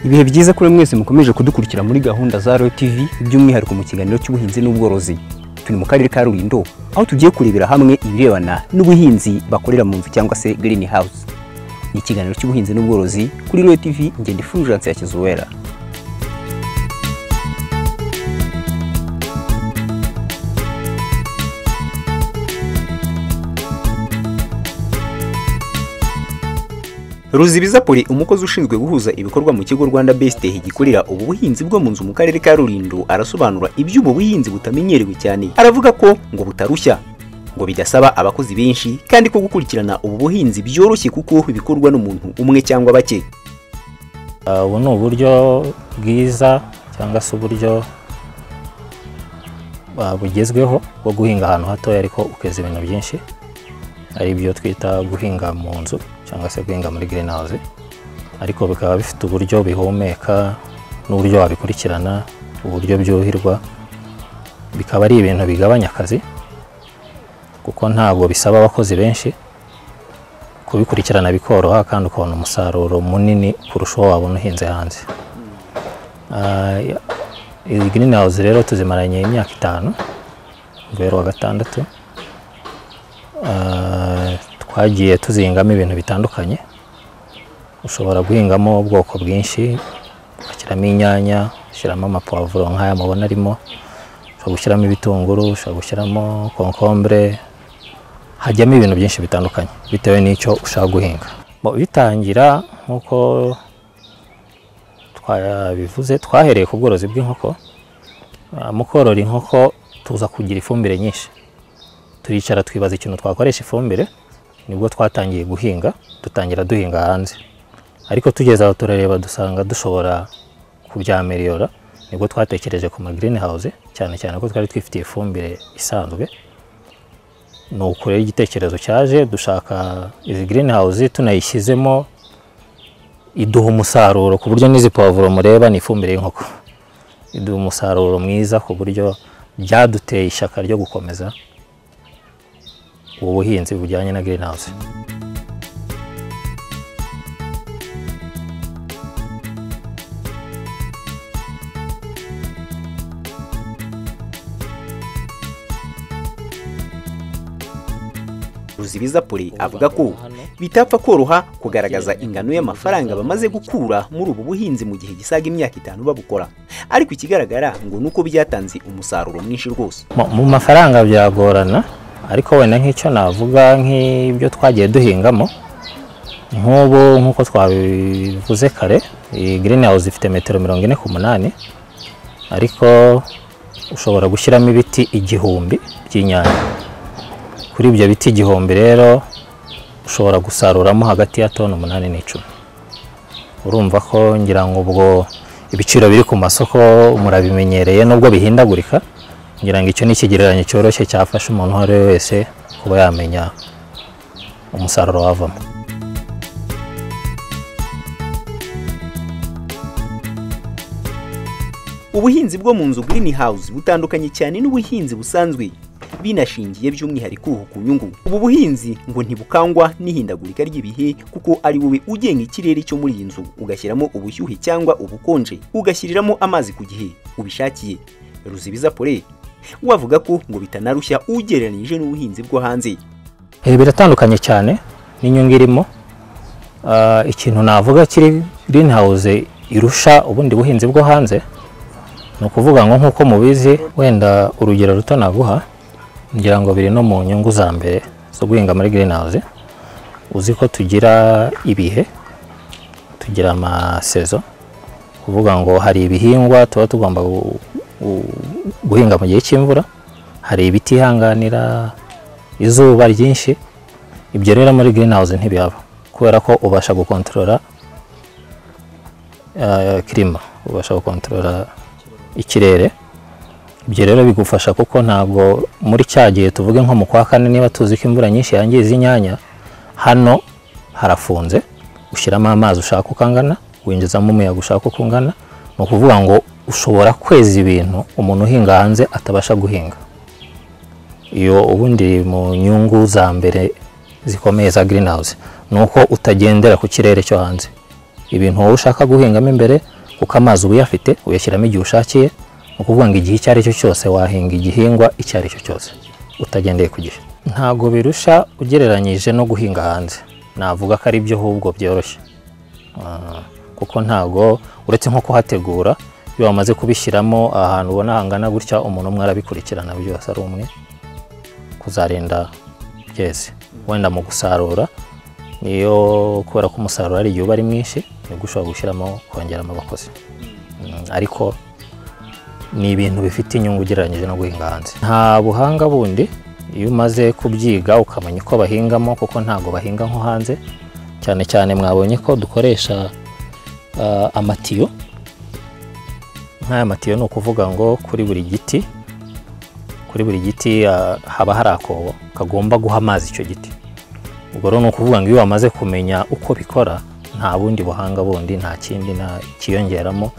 ibihe byiza kuri mwese mukomeje kudukurikira muri gahunda za royo tv by'umwihariko mu kiganiro cy'ubuhinzi n'ubworozi turi mu karere ka rulindo aho tugiye kurebera hamwe ibirebana n'ubuhinzi bakorera mu nzu cyangwa se green house ni ikiganiro cy'ubuhinzi n'ubworozi kuri royo tv ngenda ifurujance ya kizuwera Ruzibiza Poli umukozi ushinzwe guhuza ibikorwa mu kigo Rwanda Best gikorera ubu buhinzi bwo mu nzu mu karere ka Rulindo arasobanura iby'ubu buhinzi butamenyerewe cyane aravuga ko ngo butarushya ngo bidasaba abakozi benshi kandi ko gukurikirana ubu buhinzi byoroshye kuko bikorwa n'umuntu umwe cyangwa bake ubu ni uburyo bwiza cyangwa se uburyo ah, bugezweho bwo guhinga ahantu hatoya ariko ukeza ibintu byinshi ari byo twita guhinga mu nzu cyangwa se guhinga muri green house ariko bikaba bifite uburyo bihumeka n'uburyo wabikurikirana uburyo byuhirwa bikaba ari ibintu bigabanya akazi kuko ntabwo bisaba abakozi benshi kubikurikirana bikoroha kandi ukabona umusaruro munini kurusha uwo wabona uhinze hanze Ah, izi green house rero tuzimaranye imyaka itanu guhera wa gatandatu Ah, twagiye tuzingamo ibintu bitandukanye ushobora guhingamo ubwoko bwinshi ugashyiramo inyanya ushyiramo amapavuro nk'aya mubona arimo ushobora gushyiramo ibitunguru ushobora gushyiramo konkombure hajyamo ibintu byinshi bitandukanye bitewe n'icyo ushaka guhinga Mu bitangira nk'uko twabivuze twahereye ku bworozi bw'inkoko Ah, mu korora inkoko tuza kugira ifumbire nyinshi turicara twibaza ikintu twakoresha ifumbire nibwo twatangiye guhinga dutangira duhinga hanze ariko tugeze aho turareba dusanga dushobora kubyameriyora nibwo twatekereje ku ma green house cyane cyane ko twari twifitiye ifumbire isanzwe ni uko rero igitekerezo cyaje dushaka izi green house tunayishyizemo iduha umusaruro ku buryo n'izi pavuro mureba ni ifumbire y'inkoko iduha umusaruro mwiza ku buryo byaduteye ishyaka ryo gukomeza ubu buhinzi bujyanye na green house Ruzibiza Poli avuga ko bitapfa koroha kugaragaza ingano y'amafaranga bamaze gukura muri ubu buhinzi mu gihe gisaga imyaka itanu babukora ariko ikigaragara ngo nuko byatanze umusaruro mwinshi rwose Mu- mu mafaranga byagorana ariko wenda nk'icyo navuga nk'ibyo twagiye duhingamo nk'ubu nk'uko twabivuze kare iyi green house ifite metero mirongo ine ku munani ariko ushobora gushyiramo ibiti igihumbi by'inyanya kuri ibyo biti igihumbi rero ushobora gusaruramo hagati ya toni umunani n'icumi urumva ko ngira ngo ubwo ibiciro biri ku masoko murabimenyereye nubwo bihindagurika ngira ngo icyo ni ikigereranyo cyoroshye cyafasha umuntu uwo ari we wese kuba yamenya umusaruro wavamo ubuhinzi bwo mu nzu green house butandukanye cyane n'ubuhinzi busanzwe binashingiye by'umwihariko ku nyungu ubu buhinzi ngo ntibukangwa n'ihindagurika ry'ibihe kuko ari wowe ugenga ikirere cyo muri iyi nzu ugashyiramo ubushyuhe cyangwa ubukonje ugashyiriramo amazi ku gihe ubishakiye ruzibiza pole we avuga ko ngo bitanarushya ugereranyije n'ubuhinzi bwo hanze Eh, biratandukanye cyane n'inyungu irimo Ah, ikintu navuga kiri green house irusha ubundi buhinzi bwo hanze ni ukuvuga ngo nk'uko mubizi wenda urugero ruto naguha ngira ngo biri no mu nyungu za mbere zo guhinga muri green house uzi ko tugira ibihe tugira amasezo kuvuga ngo hari ibihingwa tuba tugomba gu- gu- guhinga mu gihe cy'imvura hari ibiti ihanganira izuba ryinshi ibyo rero muri green house ntibihaba kubera ko ubasha gukontorora eh, kirima ubasha gukontorora ikirere ibyo rero bigufasha kuko ntabwo muri cya gihe tuvuge nko mu kwa kane niba tuzi ko imvura nyinshi yangiza inyanya hano harafunze ushyiramo amazi ushaka uko angana winjizamo umuyaga ushaka uko ungana ni ukuvuga ngo ushobora kweza ibintu umuntu uhinga hanze atabasha guhinga iyo ubundi iri mu nyungu za mbere zikomeye za green house ni uko utagendera ku kirere cyo hanze ibintu wowe ushaka guhingamo imbere kuko amazi uba uyafite uyashyiramo igihe ushakiye ni ukuvuga ngo igihe icyo ari cyo cyose wahinga igihingwa icyo ari cyo cyose utagendeye ku gihe ntabwo birusha ugereranyije no guhinga hanze navuga ko ari byo ahubwo byoroshye Ah, kuko ntabwo uretse nko kuhategura iyo wamaze kubishyiramo ahantu ubona hangana gutya umuntu umwe arabikurikirana byose ari umwe kuzarinda byeze wenda mu gusarura niyo kubera ko umusaruro ari igihe uba ari mwinshi nibwo ushobora gushyiramo kongeramo abakozi Mm, ariko ni ibintu bifite inyungu ugereranyije no guhinga hanze nta buhanga bundi iyo umaze kubyiga ukamenya uko bahingamo kuko ntabwo bahinga nko hanze cyane cyane mwabonye ko dukoresha ah, amatiyo nk'aya matiyo ni ukuvuga ngo kuri buri giti kuri buri giti ah, haba hari akobo kagomba guha amazi icyo giti ubwo rero ni ukuvuga ngo iyo wamaze kumenya uko bikora nta bundi buhanga bundi nta kindi nta kiyongeramo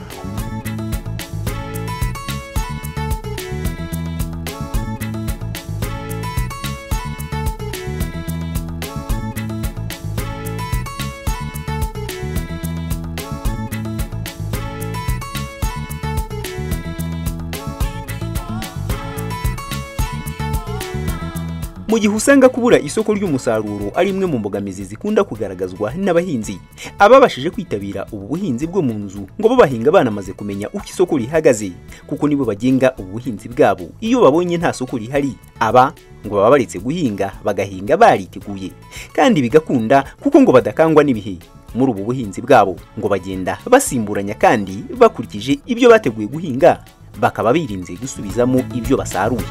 Mu gihe usanga kubura isoko ry'umusaruro ari imwe mu mbogamizi zikunda kugaragazwa n'abahinzi, ababashije kwitabira ubu buhinzi bwo mu nzu ngo bo bahinga banamaze kumenya uko isoko rihagaze, kuko nibo bagenga ubu buhinzi bwabo. Iyo babonye nta soko rihari, aba ngo baba baretse guhinga, bagahinga bariteguye, kandi bigakunda kuko ngo badakangwa n'ibihe. Muri ubu buhinzi bwabo ngo bagenda basimburanya kandi bakurikije ibyo bateguye guhinga, bakaba birinze gusubizamo ibyo basaruye.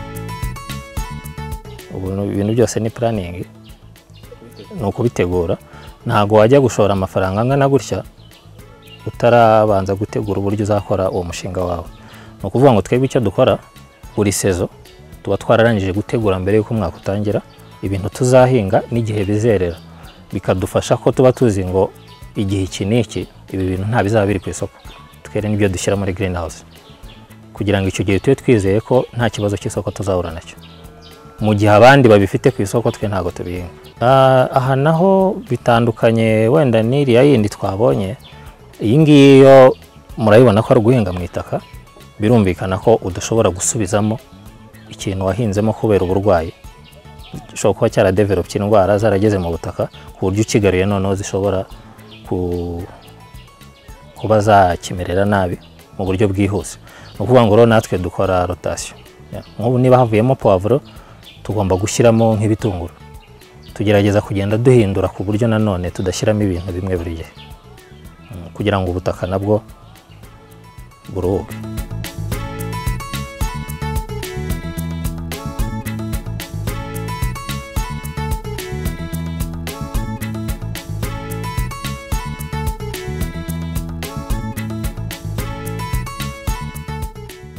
ubu ni- ibintu byose ni puraningi ni ukubitegura ntabwo wajya gushora amafaranga angana gutya utarabanza gutegura uburyo uzakora uwo mushinga wawe ni ukuvuga ngo twebwe icyo dukora buri sezo tuba twararangije gutegura mbere y'uko umwaka utangira ibintu tuzahinga n'igihe bizerera bikadufasha ko tuba tuzi ngo igihe iki n'iki ibi bintu nta bizaba biri ku isoko twere n'ibyo dushyira muri green house kugira ngo icyo gihe tube twizeye ko nta kibazo cy'isoko tuzahura nacyo mu gihe abandi babifite ku isoko twe ntabwo tubihinga Ah, aha naho bitandukanye wenda n'iriya yindi twabonye iyi ngiyi yo murayibona ko ari guhinga mu itaka birumvikana ko udashobora gusubizamo ikintu wahinzemo kubera uburwayi gishobora kuba cyaradevelopye indwara zarageze mu butaka ku buryo ukigaruye noneho zishobora ku, kuba zakimerera nabi mu buryo bwihuse ni ukuvuga ngo rero natwe dukora rotasiyo Ya, nk'ubu niba havuyemo puwavuro tugomba gushyiramo nk'ibitunguru tugerageza kugenda duhindura ku buryo nanone tudashyiramo ibintu bimwe buri gihe Mm, kugira ngo ubutaka nabwo buruhuke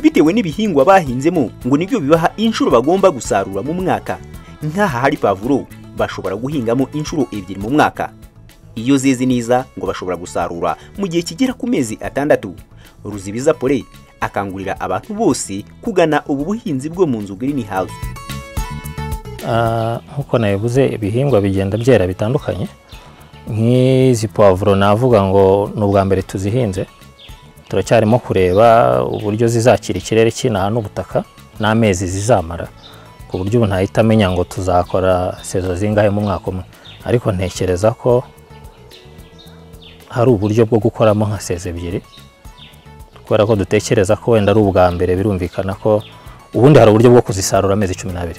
bitewe n'ibihingwa bahinzemo ngo nibyo bibaha inshuro bagomba gusarura mu mwaka nk'aha hari pavuro bashobora guhingamo inshuro ebyiri mu mwaka iyo zeze neza ngo bashobora gusarura mu gihe kigera ku mezi atandatu ruzibiza pole akangurira abantu bose kugana ubu buhinzi bwo mu nzu green house Ah, nk'uko nabivuze ibihingwa bigenda byera bitandukanye nk'izi puwavuro navuga ngo ni ubwa mbere tuzihinze turacyarimo kureba uburyo zizakira ikirere cy'inaha n'ubutaka n'amezi zizamara ku buryo ubu ntahita amenya ngo tuzakora sezo zingahe mu mwaka umwe ariko ntekereza ko hari uburyo bwo gukoramo nka sezo ebyiri kubera ko dutekereza ko wenda ari ubwa mbere birumvikana ko ubundi hari uburyo bwo kuzisarura amezi cumi n'abiri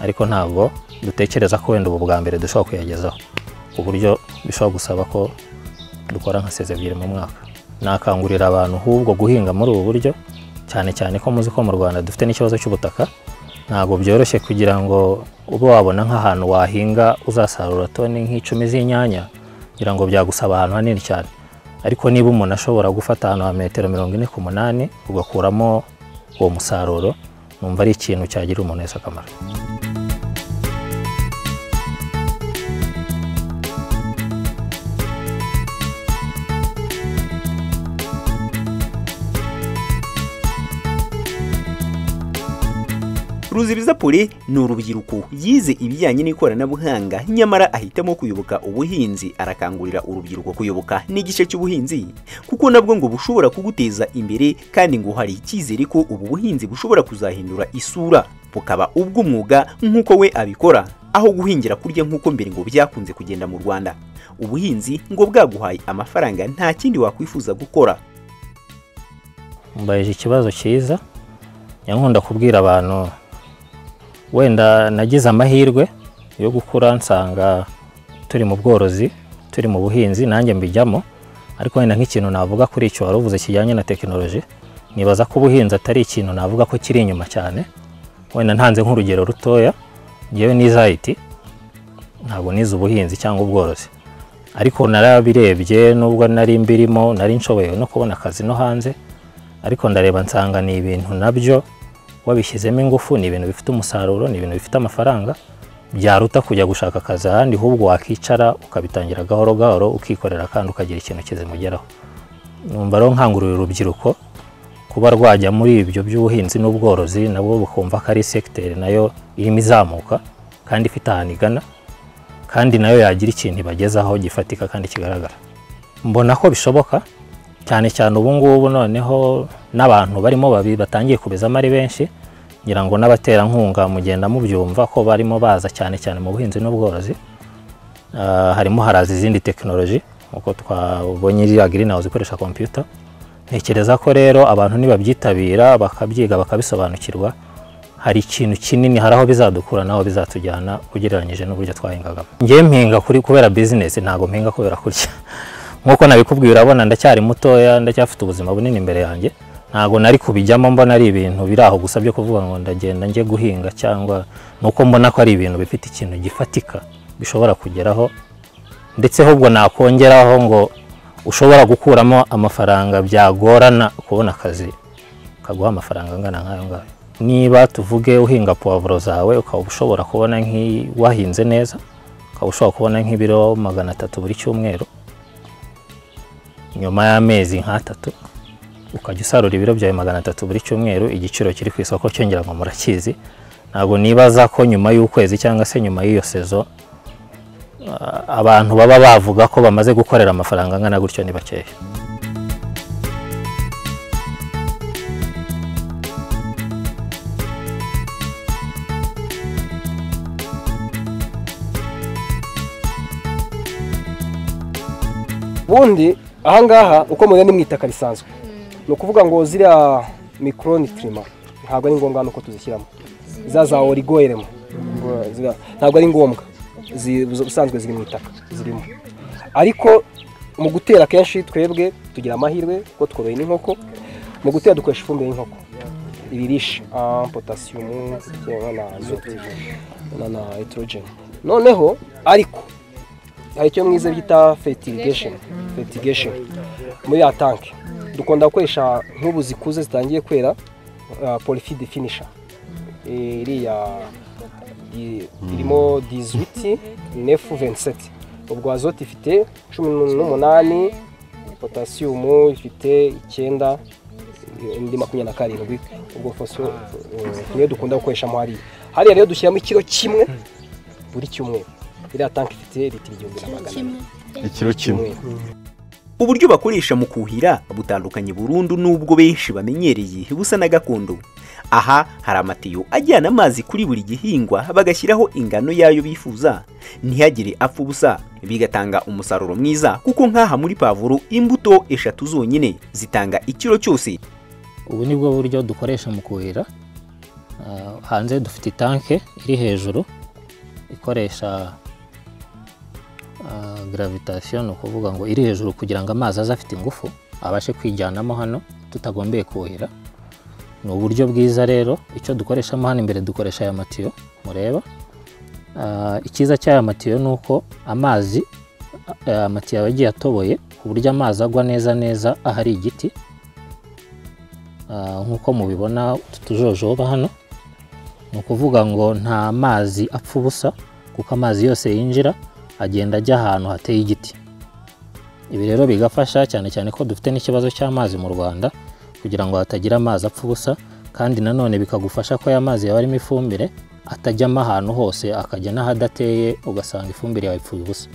ariko ntabwo dutekereza ko wenda ubu bwa mbere dushobora kuyagezaho ku buryo bishobora gusaba ko dukora nka seze ebyiri mu mwaka nakangurira abantu ahubwo guhinga muri ubu buryo cyane cyane ko muzi ko mu rwanda dufite n'ikibazo cy'ubutaka ntabwo byoroshye kugira ngo ube wabona nk'ahantu wahinga uzasarura toni nk'icumi z'inyanya kugira ngo byagusaba ahantu hanini cyane ariko niba umuntu ashobora gufata ahantu ha metero mirongo ine ku munani ugakuramo uwo musaruro numva ari ikintu cyagirira umuntu wese akamaro ruzibiza pole ni urubyiruko yize ibijyanye n'ikoranabuhanga nyamara ahitamo kuyoboka ubuhinzi arakangurira urubyiruko kuyoboka n'igice cy'ubuhinzi kuko nabwo ngo bushobora kuguteza imbere kandi ngo hari icyizere ko ubu buhinzi bushobora kuzahindura isura bukaba ubw'umwuga nk'uko we abikora aho guhingira kurya nk'uko mbere ngo byakunze kugenda mu rwanda ubuhinzi ngo bwaguhaye amafaranga nta kindi wakwifuza gukora mbayeje ikibazo cyiza nyankunda kubwira abantu wenda nagize amahirwe yo gukura nsanga turi mu bworozi turi mu buhinzi nanjye mbijyamo ariko wenda nk'ikintu navuga kuri icyo wari uvuze kijyanye na tekinoloji nibaza ko ubuhinzi atari ikintu navuga ko kiri inyuma cyane wenda ntanze nk'urugero rutoya ngewe nize IT ntabwo nize ubuhinzi cyangwa ubworozi ariko narabirebye nubwo nari mbirimo nari nshoboye no kubona akazi no hanze ariko ndareba nsanga ni ibintu nabyo wabishyizemo ingufu ni ibintu bifite umusaruro ni ibintu bifite amafaranga byaruta kujya gushaka akazi ahandi ahubwo wakicara ukabitangira gahoro gahoro ukikorera kandi ukagira ikintu kizimugeraho numva rero nkangurira urubyiruko kuba rwajya muri ibyo by'ubuhinzi n'ubworozi nabwo bukumva ko ari sekiteri nayo irimo izamuka kandi ifite ahantu igana kandi nayo yagira ikintu ibagezaho gifatika kandi kigaragara mbona ko bishoboka cyane cyane ubu ngubu noneho n'abantu barimo babi batangiye kubizamo ari benshi ngira ngo n'abaterankunga mugenda mubyumva ko barimo baza cyane cyane mu buhinzi n'ubworozi Ah, harimo haraza izindi tekinoloji nk'uko twabonye iriya green house ikoresha kompiyuta ntekereza ko rero abantu nibabyitabira bakabyiga bakabisobanukirwa hari ikintu kinini hari aho bizadukura n'aho bizatujyana ugereranyije n'uburyo twahingagamo njyewe mpinga kuri kubera bizinesi ntabwo mpinga kubera kurya nk'uko nabikubwiye urabona ndacyari mutoya ndacyafite ubuzima bunini imbere yanjye ntabwo nari kubijyamo mbona ari ibintu biri aho gusa byo kuvuga ngo ndagenda njye guhinga cyangwa ni uko mbona ko ari ibintu bifite ikintu gifatika bishobora kugeraho ndetse ahubwo nakongeraho ngo ushobora gukuramo amafaranga byagorana kubona akazi kaguha amafaranga angana nk'ayo ngayo niba tuvuge uhinga puwavuro zawe ukaba ushobora kubona nk'i- wahinze neza ukaba ushobora kubona nk'ibiro magana atatu buri cyumweru nyuma y'amezi nk'atatu ukajya usarura ibiro byawe magana atatu buri cyumweru igiciro kiri ku isoko cyongera ngo murakizi ntabwo nibaza ko nyuma y'ukwezi cyangwa se nyuma y'iyo sezo ah, abantu baba bavuga ko bamaze gukorera amafaranga angana gutyo ni bakeya ubundi ahangaha uko mubibona ni mu itaka risanzwe ni ukuvuga ngo ziriya mikoroni kirima ntabwo ari ngombwa nuko tuzishyiramo za za origoyeremo ntabwo ari ngombwa zi- ubusanzwe ziri mu itaka zirimo ariko mu gutera akenshi twebwe tugira amahirwe ko tworoye n'inkoko mu gutera dukoresha ifumbire y'inkoko ibirisha potasiyumu na azote na na etorogeni noneho ariko hari icyo mwiza bita fetirigesheni fetirigesheni muri ya tanki dukunda gukoresha nk'ubu zikuze zitangiye kwera polifide finisha iriya i- irimo dizwiti nefu veniseti ubwo azote ifite cumi n'umunani potasiyumu ifite icyenda indi makumyabiri na karindwi ubwo fosfo eh, niyo dukunda gukoreshamo hariya hariya rero dushyiramo ikiro kimwe buri cyumweru iriya tanki ifite litiro igihumbi na magana ane ikiro kimwe cyumweru. uburyo bakoresha mu kuhira butandukanye burundu n'ubwo benshi bamenyereye busa na gakondo aha hari amatiyo ajyana amazi kuri buri gihingwa bagashyiraho ingano yayo bifuza ntihagire apfa ubusa bigatanga umusaruro mwiza kuko nk'aha muri pavuro imbuto eshatu zonyine zitanga ikiro cyose ubu ni bwo buryo dukoresha mu kuhira Ah, hanze dufite itanke iri hejuru ikoresha ah, gravitation ni ukuvuga ngo iri hejuru kugira ngo amazi aze afite ingufu abashe kwijyanamo hano tutagombeye kuhira ni uburyo bwiza rero icyo dukoreshamo hano imbere dukoresha aya matiyo mureba Ah, icyiza cy'aya matiyo ni uko amazi aya matiyo aba agiye atoboye ku buryo amazi agwa neza neza ahari igiti Ah, nk'uko mubibona utu tujojoba hano ni ukuvuga ngo nta mazi apfa ubusa kuko amazi yose yinjira agenda ajya ahantu hateye igiti ibi rero bigafasha cyane cyane ko dufite n'ikibazo cy'amazi mu rwanda kugira ngo hatagira amazi apfa ubusa kandi nanone bikagufasha ko aya mazi yaba arimo ifumbire atajyamo ahantu hose akajya n'ahadateye ugasanga ifumbire yawe ipfuye ubusa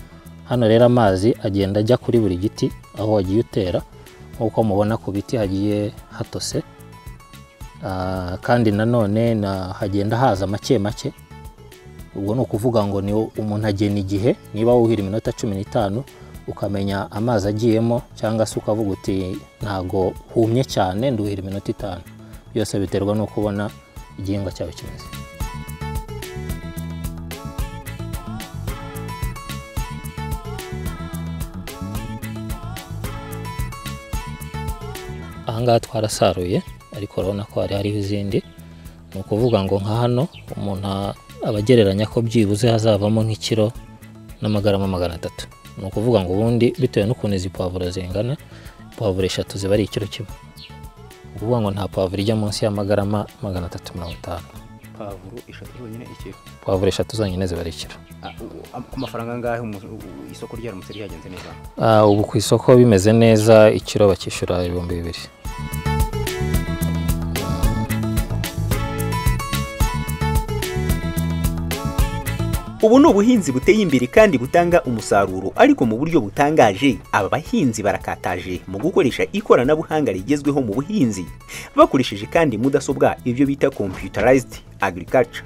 hano rero amazi agenda ajya kuri buri giti aho wagiye utera nk'uko mubona ku biti hagiye hatose Ah, kandi nanone na- hagenda haza make make ubwo ni ukuvuga ngo ni umuntu agena igihe niba wuhira iminota cumi n'itanu ukamenya amazi agiyemo cyangwa se ukavuga uti ntago humye cyane nduhira iminota itanu byose biterwa no kubona igihingwa cyawe kimeze ahangaha twarasaruye ariko urabona ko hari hariho izindi ni ukuvuga ngo nka hano umuntu a- aba agereranya ko byibuze hazavamo nk'ikiro n'amagarama magana atatu ni ukuvuga ngo ubundi bitewe n'ukuntu izi pavuro zingana pavuro eshatu ziba ari ikiro kimwe ni ukuvuga ngo nta pavuro ijya munsi y'amagarama magana atatu mirongo itanu pavuro eshatu zonyine ikiro pavuro eshatu zonyine ziba ari ikiro ku mafaranga angahe isoko ryaramutse ryagenze neza Ah, ubu ku isoko bimeze neza ikiro bakishyura ibihumbi bibiri ubu ni ubuhinzi buteye imbere kandi butanga umusaruro ariko mu buryo butangaje aba bahinzi barakataje mu gukoresha ikoranabuhanga rigezweho mu buhinzi bakoresheje kandi mudasobwa ibyo bita computerized agriculture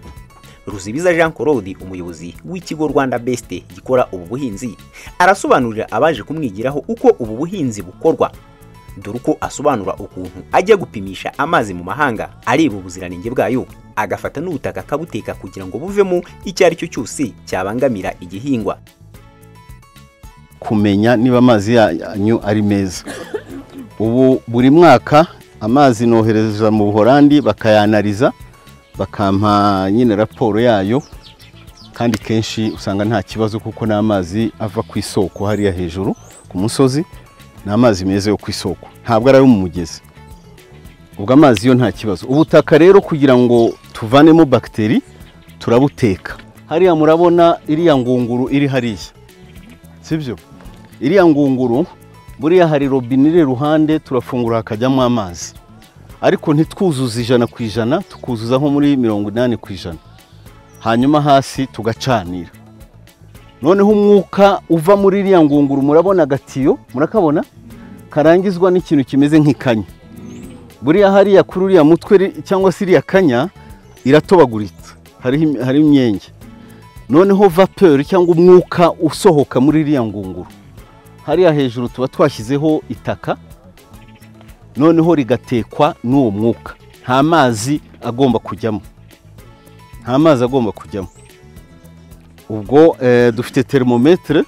ruzibiza jean claude umuyobozi w'ikigo rwanda best gikora ubu buhinzi arasobanurira abaje kumwigiraho uko ubu buhinzi bukorwa dore uko asobanura ukuntu ajya gupimisha amazi mu mahanga areba ubuziranenge bwayo agafata n'ubutaka akabuteka kugira ngo buvemo icyo ari cyo cyose cyabangamira igihingwa kumenya niba amazi yanyu ari meza ubu buri mwaka amazi nohereza mu buhorandi bakayanariza bakampa nyine raporo yayo kandi kenshi usanga nta kibazo kuko ni amazi ava ku isoko hariya hejuru ku musozi ni amazi meza yo ku isoko ntabwo ari ayo mu mugezi ubwo amazi yo nta kibazo ubutaka rero kugira ngo tuvanemo bagiteri turabuteka hariya murabona iriya ngunguru iri hariya sibyo iriya ngunguru buriya hari robine iri iruhande turafungura hakajyamo amazi ariko ntitwuzuze ijana ku ijana tukuzuza nko muri mirongo inani ku ijana hanyuma hasi tugacanira noneho umwuka uva muri iriya ngunguru murabona agatiyo murakabona karangizwa n'ikintu kimeze nk'ikanya buriya hariya kuri uriya mutwe ri- cyangwa se iriya kanya iratobaguritse hariho im- hariho imyenge noneho vapeur cyangwa umwuka usohoka muri iriya ngunguru hariya hejuru tuba twashyizeho itaka noneho rigatekwa n'uwo mwuka nta mazi agomba kujyamo nta mazi agomba kujyamo ubwo eh, dufite termometere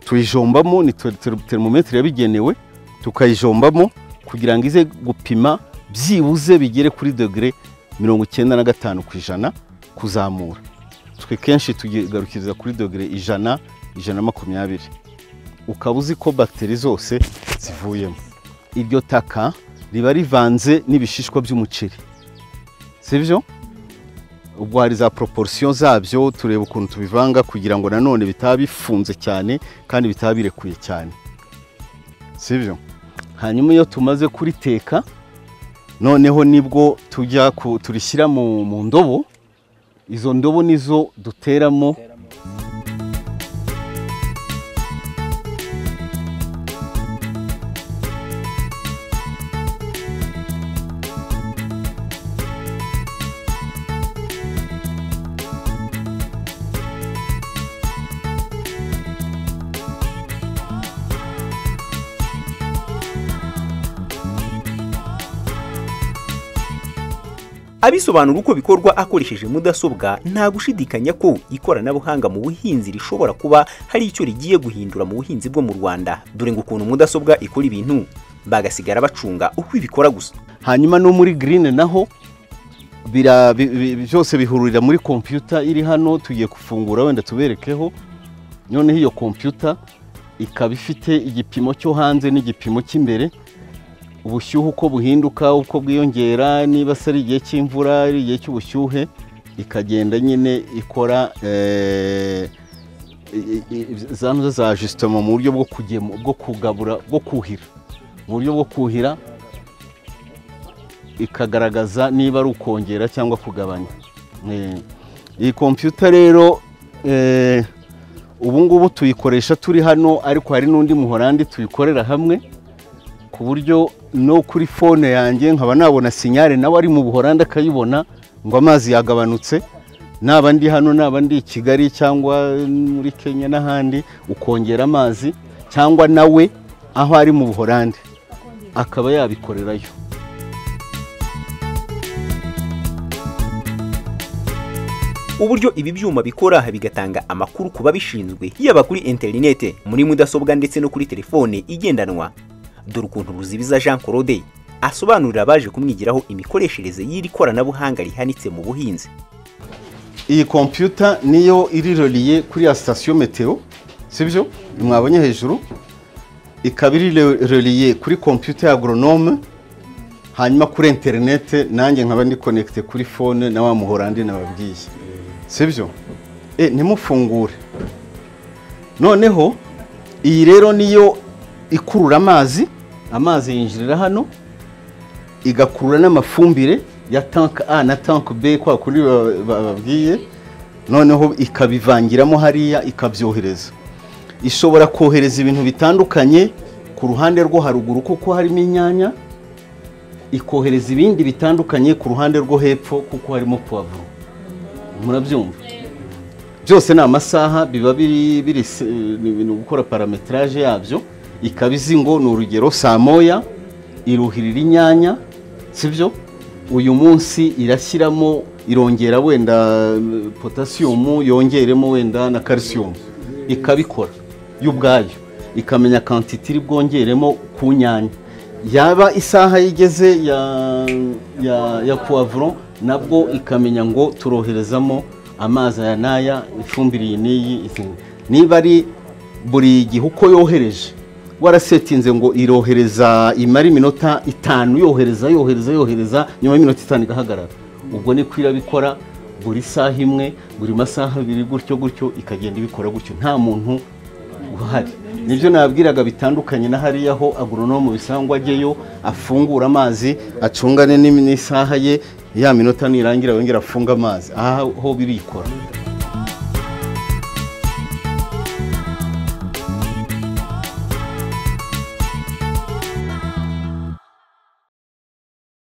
tuyijombamo ni ter- ter- termometere yabigenewe tukayijombamo kugira ngo ize gupima byibuze bigere kuri dogere mirongo icyenda na gatanu ku ijana kuzamura twe kenshi tugarukiriza kuri dogere ijana ijana na makumyabiri ukaba uzi ko bagiteri zose zivuyemo iryo taka riba rivanze n'ibishishwa by'umuceri si byo ubwo hari za proporisiyo zabyo tureba ukuntu tubivanga kugira ngo nanone bitaba bifunze cyane kandi bitaba birekuye cyane si byo hanyuma iyo tumaze kuriteka noneho nibwo tujya ku- turishyira mu mu ndobo izo ndobo nizo duteramo abisobanura uko bikorwa akoresheje mudasobwa nta gushidikanya ko ikoranabuhanga mu buhinzi rishobora kuba hari icyo rigiye guhindura mu buhinzi bwo mu rwanda dore ngo ukuntu mudasobwa ikora ibintu bagasigara bacunga uko ibikora gusa hanyuma no muri green naho bira- bi- bi- byose bihurira muri kompiyuta iri hano tugiye gufungura wenda tuberekeho noneho iyo kompiyuta ikaba ifite igipimo cyo hanze n'igipimo cy'imbere ubushyuhe uko buhinduka uko bwiyongera niba se ari igihe cy'imvura ari igihe cy'ubushyuhe ikagenda nyine ikora eh, i- i- i- za ntuza za jisitoma mu buryo bwo kugemu- bwo kugabura bwo kuhira mu buryo bwo kuhira ikagaragaza niba ari ukongera cyangwa kugabanya Eh, iyi kompiyuta rero eh, ubu ngubu tuyikoresha turi hano ariko hari n'undi muhorandi tuyikorera hamwe ku buryo no kuri fone yanjye nkaba nabona sinyare nawe ari mu buhorandi akayibona ngo amazi yagabanutse naba ndi hano naba ndi i kigali cyangwa muri kenya n'ahandi ukongera amazi cyangwa nawe aho ari mu buhorandi akaba yabikorerayo uburyo ibi byuma bikora bigatanga amakuru ku babishinzwe yaba kuri interinete muri mudasobwa ndetse no kuri telefone igendanwa dore ukuntu ruzibiza jean claude asobanurira abaje kumwigiraho imikoreshereze y'iri koranabuhanga rihanitse mu buhinzi iyi kompiyuta niyo iriroriye kuri ya sitasiyo metero sibyo mwabonye hejuru ikaba iriroriye kuri kompiyuta ya agronome hanyuma kuri interinete nanjye nkaba ndi konekite kuri fone na wa muhorandi nababwiye sibyo e ntimufungure noneho iyi rero niyo ikurura amazi amazi yinjirira hano igakurura n'amafumbire ya tank A na tank B kwa kundi ba- ba- babwiye noneho ikabivangiramo hariya ikabyohereza ishobora kohereza ibintu bitandukanye ku ruhande rwo haruguru kuko harimo inyanya ikohereza ibindi bitandukanye ku ruhande rwo hepfo kuko harimo puwavuro murabyumva byose ni amasaha biba biri biri se- ni ibintu gukora parametraje yabyo ikaba izi ngo ni urugero saa moya iruhirira inyanya sibyo uyu munsi irashyiramo irongera wenda mm, potasiyumu yongeremo wenda na karisiyumu ikabikora yo ubwayo ikamenya kantiti iri bwongeremo ku nyanya yaba isaha igeze ya ya ya puwavuro nabwo ikamenya ngo turoherezamo amazi aya n'aya ifumbire iyi n'iyi izi. niba ari buri gihe uko yohereje warasetinze ngo irohereza imara iminota itanu yohereza yohereza yohereza nyuma y'iminota itanu igahagarara ubwo niko irabikora buri saha imwe buri masaha abiri gutyo gutyo ikagenda ibikora gutyo nta muntu uhari nibyo nabwiraga bitandukanye na hariya aho agoronome bisangwa ajyeyo afungura amazi acungane n'im- n'isaha ye ya minota nirangira yongera afunga amazi aha ho birikora